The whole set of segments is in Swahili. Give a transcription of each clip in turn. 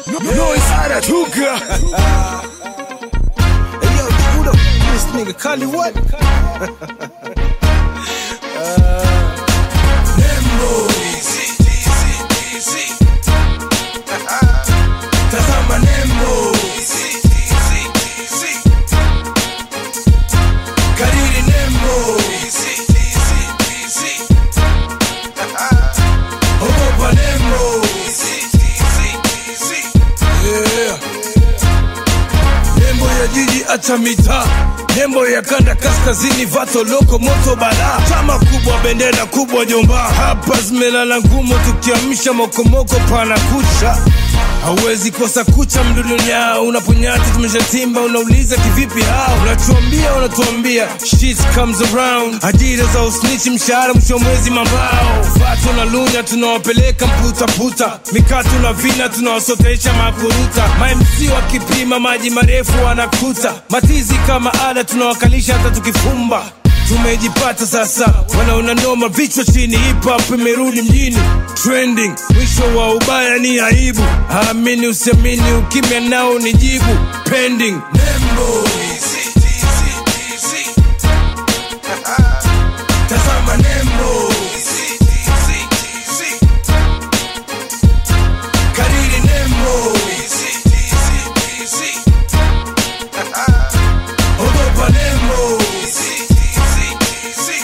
Noise anatoka. Hey yo, who the this nigga Kali what? Nembo. Easy, easy, easy. Tazama Nembo. Easy, easy, easy. Kariri Nembo. Easy, easy, easy. Ogopa Nembo. Easy, easy, easy. Yeah. Nembo ya jiji acha mitaa, nembo ya kanda kaskazini, vato loko moto bala, chama kubwa, bendera kubwa jomba, hapa zimelala ngumu, tukiamsha mokomoko pana kucha Hauwezi kosa kucha mdudunya, unaponyati tumeshatimba, unauliza kivipi hao, unatuambia unatuambia, shit comes around, ajira za usnichi, mshahara mwisho wa mwezi mambao, vato na lunya tunawapeleka mputaputa, mikatu na vina tunawasotesha makuruta, mamc wakipima maji marefu wanakuta, matizi kama ada tunawakalisha hata tukifumba tumejipata sasa, wanaona noma, vichwa chini, hip hop imerudi mjini, trending. Mwisho wa ubaya ni aibu, amini usiamini, ukimya nao ni jibu, pending. Nembo easy, easy, easy. Tazama nembo easy, easy, easy. Kariri nembo easy, easy, easy. Ogopa nembo easy, easy, easy.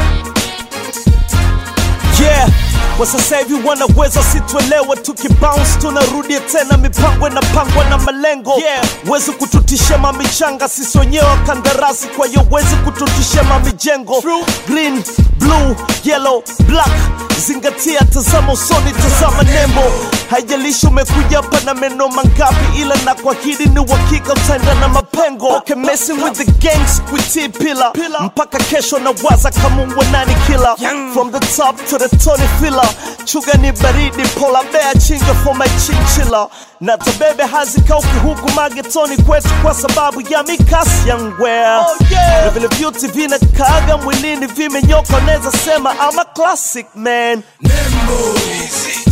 yeah kwa sasa hivi wanaweza situelewe tukibounce tunarudia tena mipango inapangwa na malengo yeah. wezi kututisha mamichanga sisi wenyewe wa kandarasi kwa hiyo wezi kututisha mamijengo green blue yellow black zingatia tazama usoni tazama nembo haijalishi umekuja hapa na meno mangapi ila na kuahidi ni uhakika utaenda na mapengo okay, messing with the gangs kuitii pila mpaka kesho na waza kama nani kila from the top to the Tony filler chuga ni baridi pola bea chinga for my chinchilla na tabebe hazikauki huku magetoni kwetu kwa sababu ya mikasi ya ngwea oh, yeah. na vile vyuti vinakaaga mwilini vimenyoka neza sema ama classic man Nembo easy,